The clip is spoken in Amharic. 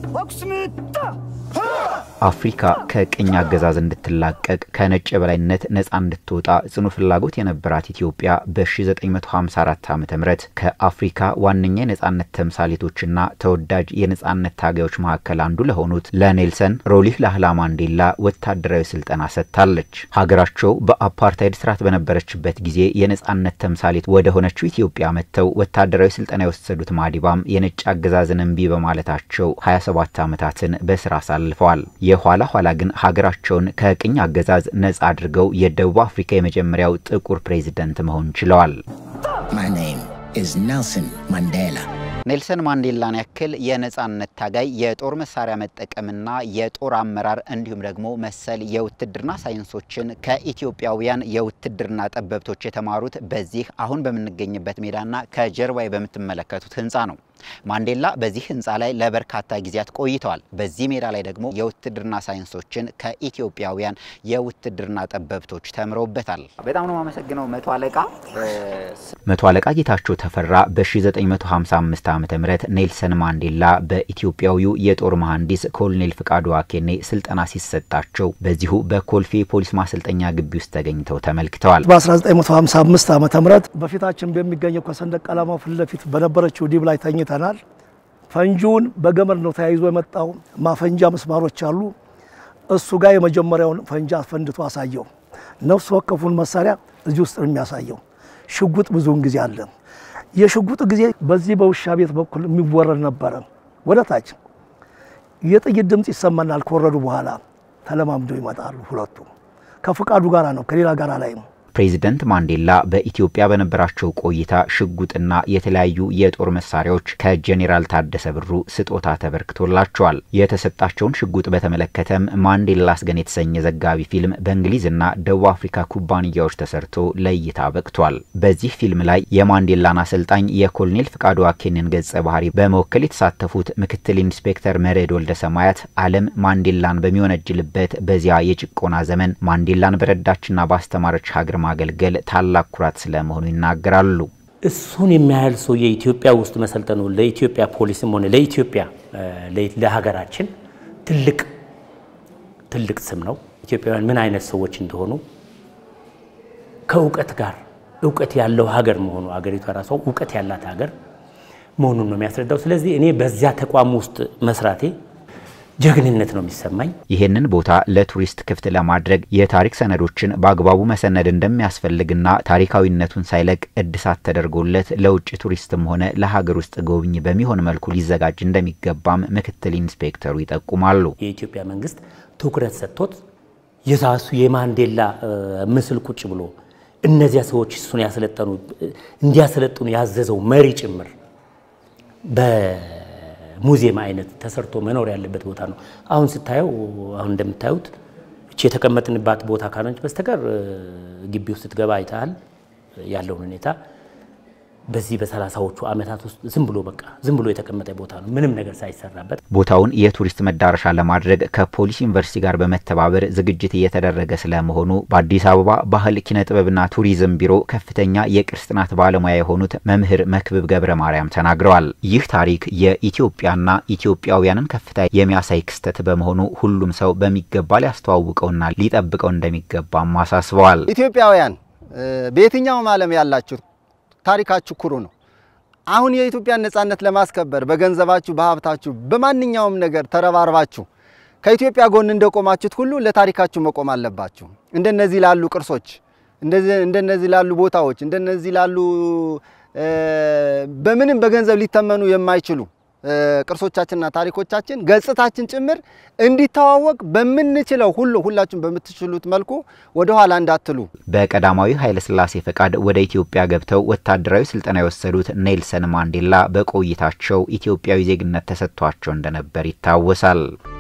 አፍሪካ ከቅኝ አገዛዝ እንድትላቀቅ ከነጭ የበላይነት ነፃ እንድትወጣ ጽኑ ፍላጎት የነበራት ኢትዮጵያ በ1954 ዓ ም ከአፍሪካ ዋነኛ የነፃነት ተምሳሌቶችና ተወዳጅ የነፃነት ታጋዮች መካከል አንዱ ለሆኑት ለኔልሰን ሮሊህ ላህላ ማንዴላ ወታደራዊ ስልጠና ሰጥታለች። ሀገራቸው በአፓርታይድ ስርዓት በነበረችበት ጊዜ የነፃነት ተምሳሌት ወደ ሆነችው ኢትዮጵያ መጥተው ወታደራዊ ስልጠና የወሰዱት ማዲባም የነጭ አገዛዝን እምቢ በማለታቸው 27 ዓመታትን በስራ አሳልፈዋል። የኋላ ኋላ ግን ሀገራቸውን ከቅኝ አገዛዝ ነጻ አድርገው የደቡብ አፍሪካ የመጀመሪያው ጥቁር ፕሬዝደንት መሆን ችለዋል። My name is Nelson Mandela. ኔልሰን ማንዴላን ያክል የነጻነት ታጋይ የጦር መሳሪያ መጠቀምና የጦር አመራር እንዲሁም ደግሞ መሰል የውትድርና ሳይንሶችን ከኢትዮጵያውያን የውትድርና ጠበብቶች የተማሩት በዚህ አሁን በምንገኝበት ሜዳና ከጀርባዬ በምትመለከቱት ህንፃ ነው። ማንዴላ በዚህ ህንፃ ላይ ለበርካታ ጊዜያት ቆይተዋል። በዚህ ሜዳ ላይ ደግሞ የውትድርና ሳይንሶችን ከኢትዮጵያውያን የውትድርና ጠበብቶች ተምረውበታል። በጣም ነው የማመሰግነው መቶ አለቃ መቶ አለቃ ጌታቸው ተፈራ በ1955 ዓ ም ኔልሰን ማንዴላ በኢትዮጵያዊው የጦር መሐንዲስ ኮሎኔል ፍቃዱ አኬኔ ስልጠና ሲሰጣቸው በዚሁ በኮልፌ ፖሊስ ማሰልጠኛ ግቢ ውስጥ ተገኝተው ተመልክተዋል። በ1955 ዓ ም በፊታችን በሚገኘው ከሰንደቅ ዓላማው ፊት ለፊት በነበረችው ዲብ ላይ ተኝተናል። ፈንጂውን በገመድ ነው ተያይዞ የመጣው። ማፈንጃ ምስማሮች አሉ። እሱ ጋር የመጀመሪያውን ፈንጂ አስፈንድቶ አሳየው። ነፍስ ወከፉን መሳሪያ እዚህ ውስጥ ነው የሚያሳየው። ሽጉጥ ብዙውን ጊዜ አለ። የሽጉጥ ጊዜ በዚህ በውሻ ቤት በኩል የሚወረድ ነበረ። ወደ ታች የጥይት ድምፅ ይሰማናል። ከወረዱ በኋላ ተለማምደው ይመጣሉ። ሁለቱ ከፍቃዱ ጋራ ነው ከሌላ ጋራ ላይ ነው። ፕሬዚደንት ማንዴላ በኢትዮጵያ በነበራቸው ቆይታ ሽጉጥና የተለያዩ የጦር መሳሪያዎች ከጄኔራል ታደሰ ብሩ ስጦታ ተበርክቶላቸዋል። የተሰጣቸውን ሽጉጥ በተመለከተም ማንዴላስ ገን የተሰኘ ዘጋቢ ፊልም በእንግሊዝና ደቡብ አፍሪካ ኩባንያዎች ተሰርቶ ለእይታ በቅቷል። በዚህ ፊልም ላይ የማንዴላን አሰልጣኝ የኮሎኔል ፍቃዱ አኬንን ገጸ ባህሪ በመወከል የተሳተፉት ምክትል ኢንስፔክተር መርዕድ ወልደ ሰማያት ዓለም ማንዴላን በሚወነጅልበት በዚያ የጭቆና ዘመን ማንዴላን በረዳችና ባስተማረች ሀገር ማገልገል ታላቅ ኩራት ስለመሆኑ ይናገራሉ። እሱን የሚያህል ሰው የኢትዮጵያ ውስጥ መሰልጠኑ ለኢትዮጵያ ፖሊስም ሆነ ለኢትዮጵያ ለሀገራችን ትልቅ ትልቅ ስም ነው። ኢትዮጵያውያን ምን አይነት ሰዎች እንደሆኑ ከእውቀት ጋር እውቀት ያለው ሀገር መሆኑ አገሪቷ ራሷ እውቀት ያላት ሀገር መሆኑን ነው የሚያስረዳው። ስለዚህ እኔ በዚያ ተቋም ውስጥ መስራቴ ጀግንነት ነው የሚሰማኝ። ይህንን ቦታ ለቱሪስት ክፍት ለማድረግ የታሪክ ሰነዶችን በአግባቡ መሰነድ እንደሚያስፈልግና ታሪካዊነቱን ሳይለቅ እድሳት ተደርጎለት ለውጭ ቱሪስትም ሆነ ለሀገር ውስጥ ጎብኝ በሚሆን መልኩ ሊዘጋጅ እንደሚገባም ምክትል ኢንስፔክተሩ ይጠቁማሉ። የኢትዮጵያ መንግስት ትኩረት ሰጥቶት የራሱ የማንዴላ ምስል ቁጭ ብሎ እነዚያ ሰዎች እሱን ያሰለጠኑ እንዲያሰለጥኑ ያዘዘው መሪ ጭምር ሙዚየም አይነት ተሰርቶ መኖር ያለበት ቦታ ነው። አሁን ስታየው አሁን እንደምታዩት እቺ የተቀመጥንባት ቦታ ካልሆነች በስተቀር ግቢ ውስጥ ስትገባ አይተሃል ያለውን ሁኔታ። በዚህ በሰላሳዎቹ ዓመታት ውስጥ ዝም ብሎ በቃ ዝም ብሎ የተቀመጠ ቦታ ነው፣ ምንም ነገር ሳይሰራበት። ቦታውን የቱሪስት መዳረሻ ለማድረግ ከፖሊስ ዩኒቨርሲቲ ጋር በመተባበር ዝግጅት እየተደረገ ስለመሆኑ በአዲስ አበባ ባህል ኪነ ጥበብና ቱሪዝም ቢሮ ከፍተኛ የቅርስ ጥናት ባለሙያ የሆኑት መምህር መክብብ ገብረ ማርያም ተናግረዋል። ይህ ታሪክ የኢትዮጵያና ኢትዮጵያውያንን ከፍታ የሚያሳይ ክስተት በመሆኑ ሁሉም ሰው በሚገባ ሊያስተዋውቀውና ሊጠብቀው እንደሚገባም አሳስበዋል። ኢትዮጵያውያን በየትኛውም ዓለም ያላችሁ ታሪካችሁ ኩሩ ነው። አሁን የኢትዮጵያን ነጻነት ለማስከበር በገንዘባችሁ፣ በሀብታችሁ፣ በማንኛውም ነገር ተረባርባችሁ ከኢትዮጵያ ጎን እንደቆማችሁት ሁሉ ለታሪካችሁ መቆም አለባችሁ። እንደነዚህ ላሉ ቅርሶች፣ እንደነዚህ ላሉ ቦታዎች፣ እንደነዚህ ላሉ በምንም በገንዘብ ሊተመኑ የማይችሉ ቅርሶቻችንና ታሪኮቻችን ገጽታችን ጭምር እንዲተዋወቅ በምንችለው ሁሉ ሁላችሁም በምትችሉት መልኩ ወደ ኋላ እንዳትሉ። በቀዳማዊ ኃይለ ሥላሴ ፈቃድ ወደ ኢትዮጵያ ገብተው ወታደራዊ ስልጠና የወሰዱት ኔልሰን ማንዴላ በቆይታቸው ኢትዮጵያዊ ዜግነት ተሰጥቷቸው እንደነበር ይታወሳል።